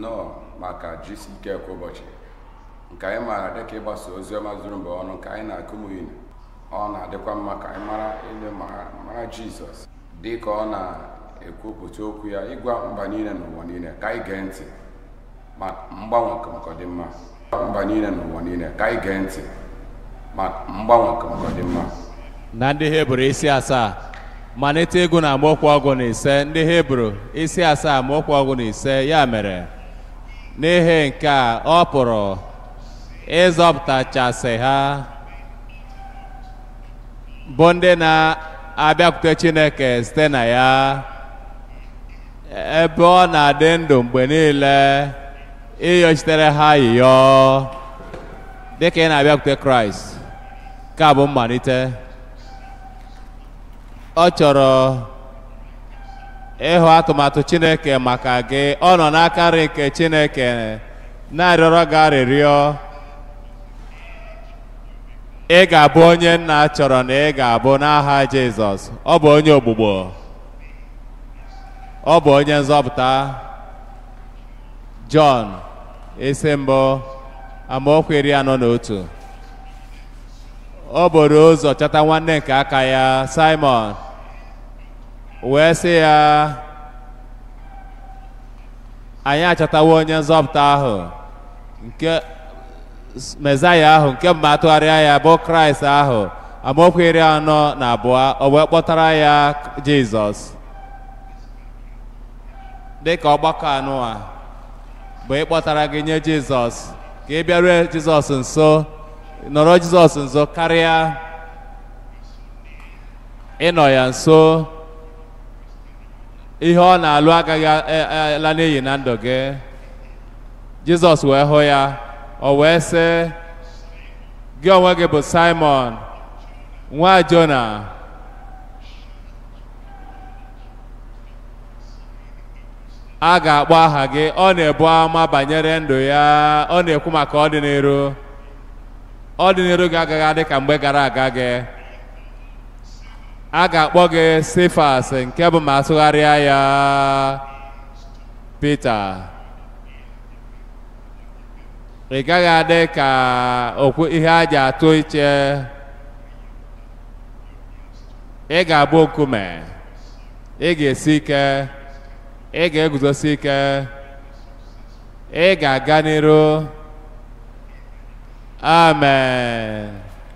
nnọọ maka jisi ike kwa ụbọchị nke anyị maara dịka ịgbasa ozi ọma zuru mgbe ọnụ nke anyị na-akụ unu ọ na-adịkwa mma ka anyị mara ile mara jizọs dị ka ọ na-ekwupụta okwu ya ịgwa mba niile n'ụwa niile ka anyị gee ntị ma mgbanwe nke dị mma mba niile n'ụwa niile ka anyị gee ntị ma mgbanwe nke dị mma na ndị hibru isi asaa malite ịgụ na amaokwu ọgụ na ise ndị hibru isi asaa amaokwu ọgụ na ise ya mere n'ihi nke a ọ pụrụ ịzọpụtachasị ha bụ ndị na-abịakwute chineke site na ya ebe ọ na-adị ndụ mgbe niile ịyọchitere ha yiyọ dịka ị na-abịakwute kraịst ka bụ mmalite ọ chọrọ ịhụ atụmatụ chineke maka gị ọ nọ n'aka nri nke chineke na-arịọrọ gị arịrịọ ị ga-abụ onye nna chọrọ na ị ga-abụ n'aha jizọs ọ bụ onye ogbugbo ọ bụ onye nzọpụta jọn isi mbụ amaokwu iri anọ na otu o boro ụzọ chọta nwanne nke aka ya simon wee sị ya anyị achọtawo onye nzọpụta ahụ nke mezaya ahụ nke mma atụgharịa ya bụ kraịst ahụ amaokwu iri anọ na abụọ o wee kpọtara ya jizọs dịka ọgbakọ anụ a bụ ịkpọtara gị nye jizọs ka ị bịarue jizọs nso nọrọ jizọs nso karịa ịnọ ya nso ihe ọ na-alụ agaghị ala n'iyi na ndụ gị jizọs wee hụ ya o wee sị gị onwe gị bụ simon nwa jona a ga-akpọ aha gị ọ na-ebu ama banyere ndụ ya ọ na-ekwu maka ọdịnihu ọdịnihu gị agaghị adị ka mgbe gara aga gị a ga-akpọ gị sifas nke bụ ma atụgharịa ya Pita ị gaghị adị ka okwu ihe a ji atụ iche ị ga-abụ nkume ị ga-esi ike ị ga-eguzosi ike ị ga-aga n'iru amen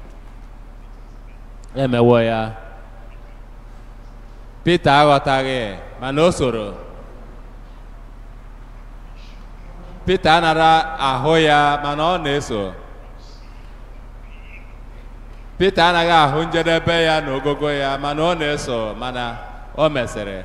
emewo ya Pita aghọtaghị mana o soro Pita anara ahụ ya mana ọ na-eso Pita anaghị ahụ njedebe ya na ogogo ya mana ọ na-eso mana o mesịrị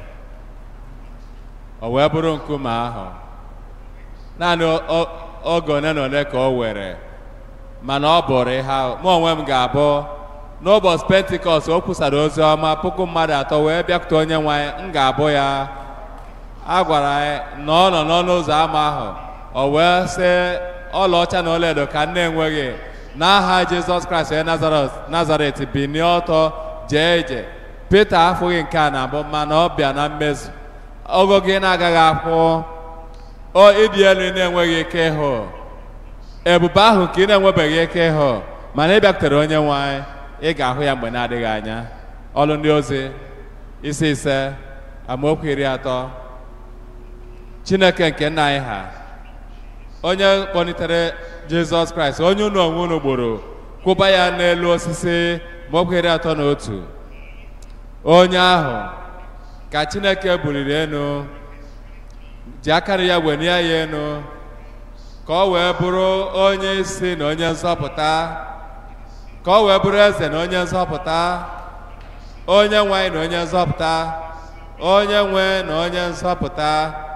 o wee bụrụ nkume ahụ naanị oge one na one ka o were mana ọ bụrụ ihe ahụ mụ onwe m ga-abụ n'ụbọchị pentikọst o kwusara ozi ọma puku mmadụ atọ wee bịakwute onye nwe anyị m ga-abụ ya a gwara anyị na ọ nọ n'ọnụ ụzọ ámá ahụ o wee sị ọlaọcha na ọlaedo ka nne enweghị n'aha jizọs kraịst onye nazaret binie ọtọ jee ije pete afụghị nke a na-abụ mana ọ bịa na mmezu ogo gị na-agaghị akwụ o ịdị elu na-enweghị ike ịhụ ebube ahụ nke ị na-enwebeghị ike ịhụ mana ị bịakwutere onye nwe anyị ị ga-ahụ ya mgbe na-adịghị anya ọlụ ndị ozi isi ise amaokwu iri atọ chineke nke nna anyị ha onye kpọlitere jizọs kraịst onye unu onwe unu gburu kwụba ya n'elu osisi maokwu iri atọ na otu onye ahụ ka chineke buliri enu ji akara ya wenie ya enu ka ọ wee bụrụ onye isi na onye nzọpụta ka ọ wee bụrụ eze na onye nzọpụta onye nwe anyị na onye nzọpụta onye nwe na onye nzọpụta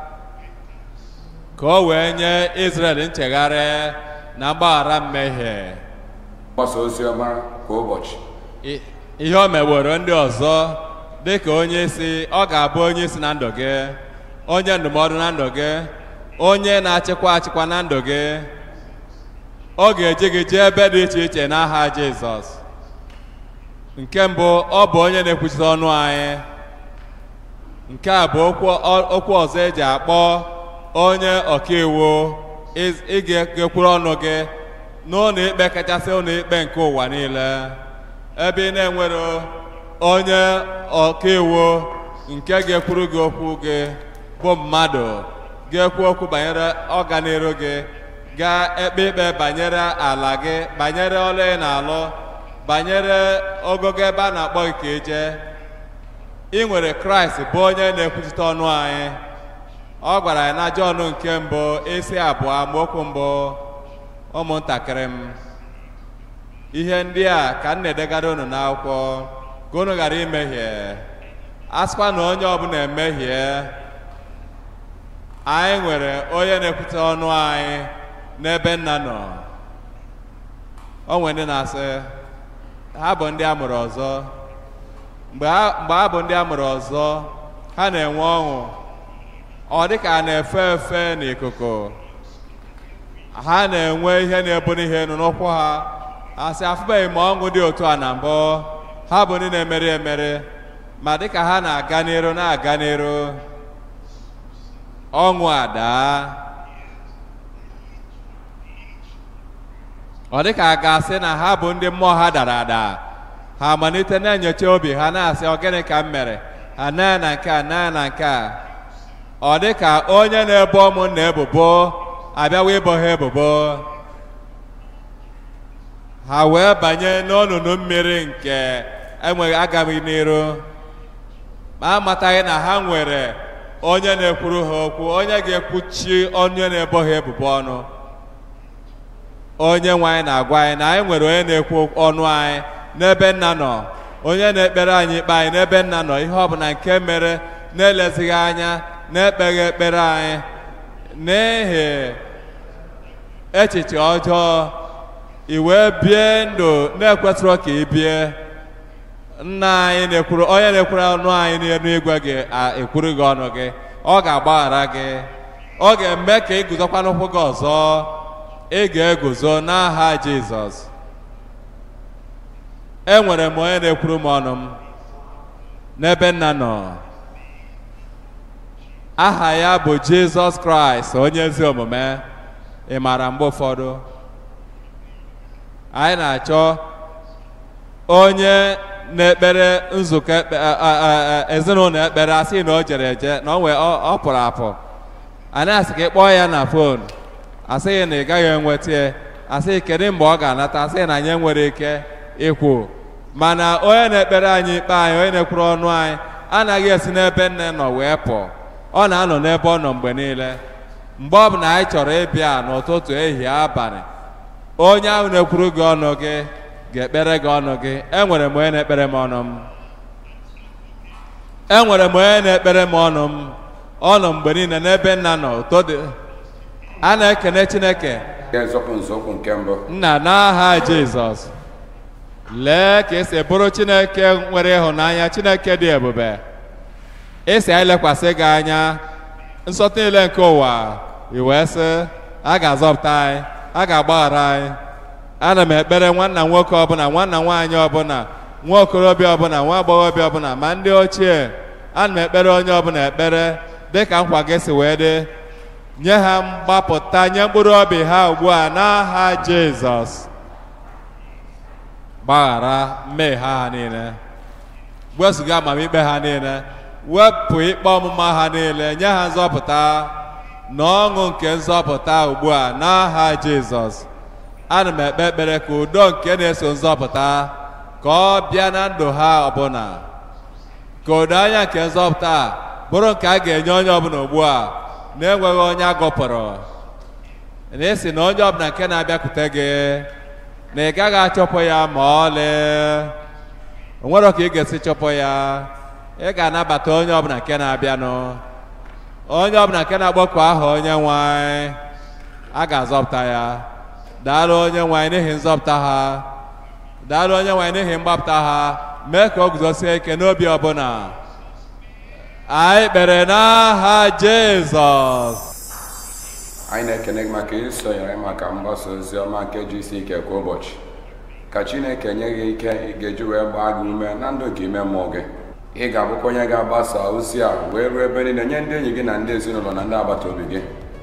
ka o wee nye Izrel nchegharị na mgbaghara mmehie mgbasa ozi ọma kwa ụbọchị ihe o meworo ndị ọzọ dị ka onye isi ọ ga-abụ onye isi na ndụ gị onye ndụmọdụ na ndụ gị onye na-achịkwa achịkwa na ndụ gị ọ ga-eji gị jee ebe dị iche iche n'aha Jizọs nke mbụ ọ bụ onye na-ekwuchite ọnụ anyị nke a bụ okwu ọ- okwu ọzọ eji akpọ onye ọkaiwu iz- ị ga-ekwuru ọnụ gị n'ụlọ ikpe kachasị ụlọ ikpe nke ụwa niile ebe ị na-enwero onye ọkaiwu nke ga-ekwuru gị okwu gị bụ mmadụ ga-ekwu okwu banyere ọganiru gị ga-ekpe ikpe banyere ala gị banyere ọrụ ị na-alụ banyere ogogo ebe a na-akpọ gị ka ije ị nwere kraịst bụ onye na-ekwuchite ọnụ anyị ọ gwara anyị na jọn nke mbụ isi abụọ amaokwu mbụ ụmụntakịrị m ihe ndị a ka m na-edegara unu n'akwụkwọ ka unu ghara imehie a sịkwa na onye ọbụla emehie anyị nwere onye na-ekwute ọnụ anyị n'ebe nna nọ o nwere ndị na-asị ha bụ ndị a mụrụ ọzọ mgbe ha mgbe ha bụ ndị a mụrụ ọzọ ha na-enwe ọṅụ ọ dị ka a na-efe efe n'ikuku ha na-enwe ihe na-ebuli ihe elu n'ụkwụ ha asị afụbeghị m ọṅụ dị otu a na mbụ ha bụ ndị na-emeri emeri ma dịka ha na-aga n'iru na-aga n'iru ọṅụ adaa ọ dịka a ga-asị na ha bụ ndị mmụọ ha dara ada ha amalite na-enyocha obi ha na-asị ọ gịnị ka m mere ha naa na nke a naa na nke a ọ dị ka onye na-ebo ụmụnna ebubo abịawa ibo ha ebubo ha wee banye n'olulu mmiri nke enweghị agaghị n'iru ma amataghị na ha nwere onye na-ekwuru ha okwu onye ga-ekwuchi onye na-ebo ha ebubo ọnụ onye nwe anyị na-agwa anyị na anyị nwere onye na-ekwu ọnụ anyị n'ebe nna nọ onye na-ekpere anyị ikpe anyị n'ebe nna nọ ihe ọbụla nke mere na-elezighị anya na-ekpeghị ekpere anyị n'ihi echiche ọjọọ i wee bie ndụ na-ekwesịrọ ka ị bie nna anyị na-ekwuru onye na-ekwuru ọnụ anyị n'elu igwe gị ekwuru gị ọnụ gị ọ ga-agbaghara gị ọ ga-eme ka ị guzokwa n'ụkwụ gị ọzọ ị ga-eguzo n'aha Jizọs enwere m onye na-ekwuru m ọnụ m n'ebe nna nọ aha ya bụ Jizọs Kraịst onye ezi omume ị maara mgbe ụfọdụ anyị na-achọ onye na-ekpere nzukọ ekpe- a- a- a- ezinụlọ ekpere asị na o jere eje na o nwee ọ ọ pụrụ apụ anyị asị ka ị kpọọ ya na fon asịghị na ị gaghị enweta ya asịghị kedu mgbe ọ ga-anata asịghị na anyị nwere ike ikwu mana onye na-ekpere anyị ikpe anyị onye na-ekwuru ọnụ anyị anaghị esi n'ebe nne nọ wee pụọ ọ na-anọ n'ebe ọ nọ mgbe niile mgbe ọ bụla anyị chọrọ ịbịa n'ụtụtụ ehihie abalị onye ahụ na-ekwuru gị ọnụ gị ga-ekpere gị ọnụ gị enwere m onye na-ekpere m ọnụ m enwere m onye na-ekpere m ọnụ m ọ nọ mgbe niile n'ebe nna nọ ụtọ dị a na-ekene Chineke ga-ezọpụ nzọụkwụ nke mbụ nna n'aha Jizọs lee ka esi bụrụ Chineke nwere ịhụnanya Chineke dị ebube esi anyị lekwasị gị anya nsọtụ niile nke ụwa i wee sị a ga-azọpụta anyị a ga-agbaghara anyị ana m ekpere nwanna nwoke ọbụla nwanna nwaanyị ọbụla nwa okorobịa ọbụla nwa agbọghọbịa ọbụla ma ndị ochie ana m ekpere onye ọbụla ekpere dịka nkwa gị si wee dị nye ha mgbapụta nye mkpụrụ obi ha ugbu a n'aha Jizọs gbaghara mmehie ha ha niile wezụga amamikpe ha niile wepụ ikpe ọmụma ha niile nye ha nzọpụta na ọṅụ nke nzọpụta ugbu a n'aha Jizọs ana m ekpe ekpere ka udo nke na-eso nzọpụta ka ọ bịa na ndụ ha ọbụla ka udo anya nke nzọpụta a bụrụ nke a ga-enye onye ọbụla ugbu a na-enweghị onye agọpụrụ na esi na onye ọbụla nke na-abịakwute gị na ị gaghị achọpụ ya ma ọlị o nwere ka ị ga-esi chọpụ ya ị ga-anabata onye ọbụla nke na-abịanụ onye ọbụla nke na-agbakọ aha onye nwe anyị a ga-azọpụta ya daalụ onye nwe anyị n'ihi nzọpụta ha daalụ onye nwe anyị n'ihi mgbapụta ha mee ka o guzosie ike n'obi ọbụla anyị kpere n'aha Jizọs anyị na-ekene gị maka isonyere maka mgbasa ozi ọma nke ji isi ike kwa ụbọchị ka chineke nye gị ike ị ga-eji wee gbaa gị ume na ndụ nke ime mmụọ gị ị ga-abụkwa onye ga-agbasa ozi a wee ruo ebe niile nye ndị enyi gị na ndị ezinụlọ na ndị agbata obi gị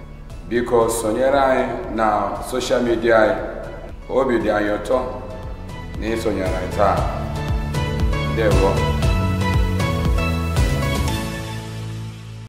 biko sonyere anyị na soshal midia anyị obi dị anyị ụtọ na ịsonyere anyị taa ndewo